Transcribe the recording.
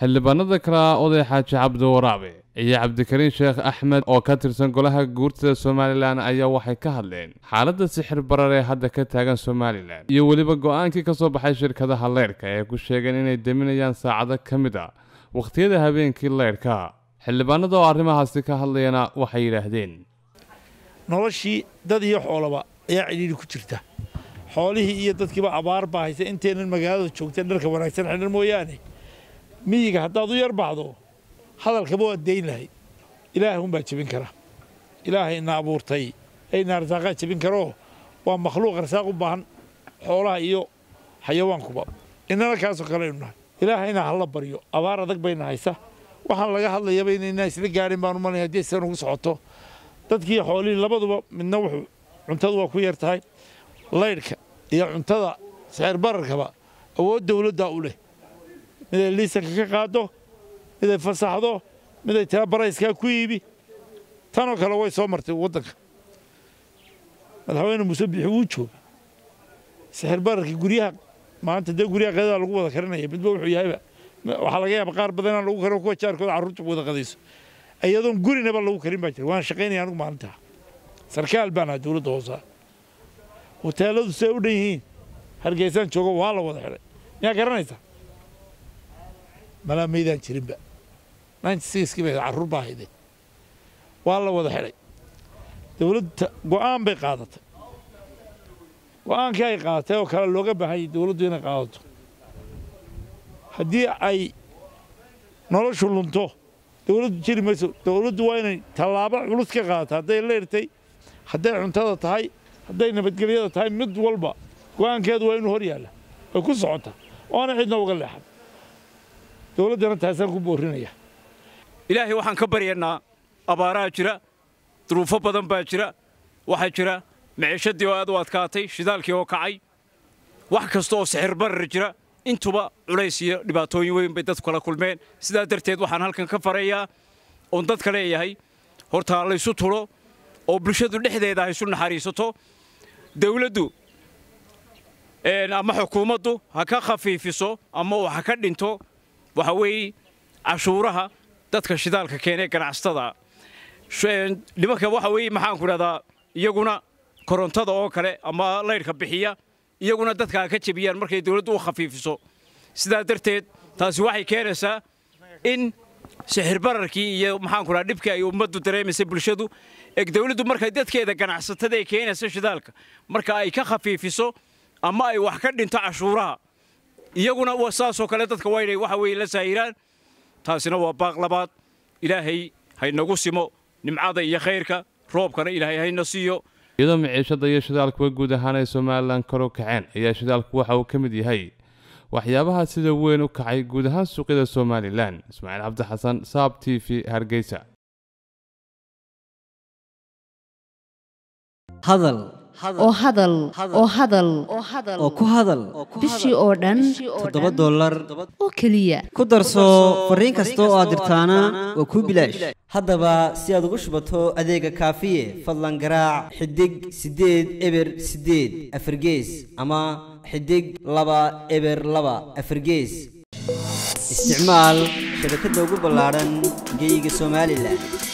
xildhibaanada kale ah oday xaaji cabdiwaraabe iyo cabdikariin sheekh axmed oo ka tirsan golaha guurtada somalilan ayaa waxay ka hadleen xaaladda sixir barar ee hadda ka taagan somalilan iyo weliba go-aankii ka soo baxay shirkadaha leyrhka ee ku sheegeen inay deminayaan saacado ka mid a wakhtiyada habeenkii leyrhka xildhibaanada oo arrimahaasi ka hadlayana waxay yidhaahdeen noloshii dad iyo xoolaba ayaa cidhiidhi ku jirta xoolihii iyo dadkiiba abaar baa haysa intaynan magaalada joogteen dharka wanaagsan xidhan mooyaane miyiga haddaad u yar baxdo hadalkaba waad dayn lahayd ilaahay unbaa jebin kara ilaahay ina abuurtay ee ina arsaaqaa jebin karoo waa makhluuq arsaaq u baahan xoolaha iyo xayawaankuba innana kaasoo kale aynu nahay ilaahayna hala baryo abaar adag bayna haysa waxaan laga hadlayaba inaynaa isla gaarin baan u malaya haddii sidan ugu socoto dadkii xoolihii labaduba midna wuxuu cuntadu waa ku yar tahay laydhka iyo cuntada sixir bararkaba awood dawladdaa u leh miday liisanka ka qaado miday fasaxdo miday taa barayskaa ku iibi tanoo kale way soo martay waddanka madaxweyne muuse bixi wuu jooga sixir bararkii guryaha maanta dee guryaha qadada lagu wada karinaya midba wuxuu yahayba waxaa laga yaaba qaar badan inaan lagu karin kuwa jaarkooda carruurta wada qadayso iyadoon gurinaba lagu karin baa jira waan shaqaynaya anigu maalintaa sarkaal baan ahaa dowladda hoosaa hoteeladu say u dhan yihiin hargeysaan joogo waa la wada xidhay miyaa garanaysaa malaa maydaan jirinba ninety sixkii bay carruur baa hayday waa la wada xidhay dowladda go'aan bay qaadatay go'aankii ay qaadatay oo kale looga baahanyay dowladdu inay qaadato haddii ay noloshu lunto dowladdu jiri mayso dowladdu waa inay tallaabo culus ka qaadato hadday leyrtay hadday cuntada tahay hadday nabadgelyada tahay mid walba go'aankeedu waa inuu hor yaalla way ku socotaa oona cidna uga leexan dowladdana taasaan ku boorinaya ilaahay waxaan ka baryaynaa abaaraha jira duruufo badan baa jira waxaa jira maciishadii oo aad u adkaatay shidaalkii oo kacay wax kasta oo sixir barar jira intuba culays iyo dhibaatooyin weyn bay dadku kala kulmeen sidaa darteed waxaan halkan ka farayaa oon dadka leeyahay horta laysu tulo oo bulshadu dhexdeeda ha isu naxariisato dawladdu ama xukuumaddu ha ka khafiifiso ama ha ka dhinto waxa weeye cashuuraha dadka shidaalka keenee ganacsatada nimanka waxa weeye maxaan ku dhahdaa iyaguna korontada oo kale ama laydhka bixiya iyaguna dadka ha ka jebiyaan markay dawladdu u khafiifiso sidaa darteed taasi waxay keenaysaa in sixir bararkii iyo maxaan ku dhaha dhibkii ay ummaddu dareemaysa bulshadu eg dawladdu markay dadkeeda ganacsatada ay keenaysa shidaalka marka ay ka khafiifiso ama ay wax ka dhinto cashuuraha iyaguna saasoo kale dadka waa inay waxa weeye la saahiraan taasina waa baaq labaad ilaahay haynagu simo nimcada iyo khayrka roobkana ilaahay hayna siiyo iyadoo maciishada iyo shidaalkuwa guud ahaan ay somalilan kor u kaceen ayaa shidaalku waxa uu ka mid yahay waxyaabaha sida weyn u kacay guud ahaan suuqyada somalilan ismaaciil cabdi xasan saab t v hargeysa hadal oo hadal oo hadal oo ku hadal bishii oo dhan toddoba dollar oo keliya ku darso fariin kasta oo aad dirtaana waa kuu bilaash haddaba si aad ugu shubato adeega kaafiye fadlan garaac xidig siddeed eber siddeed afargees ama xidig laba eber laba afargees isticmaal shabakadda ugu ballaadhan geeyiga somalilan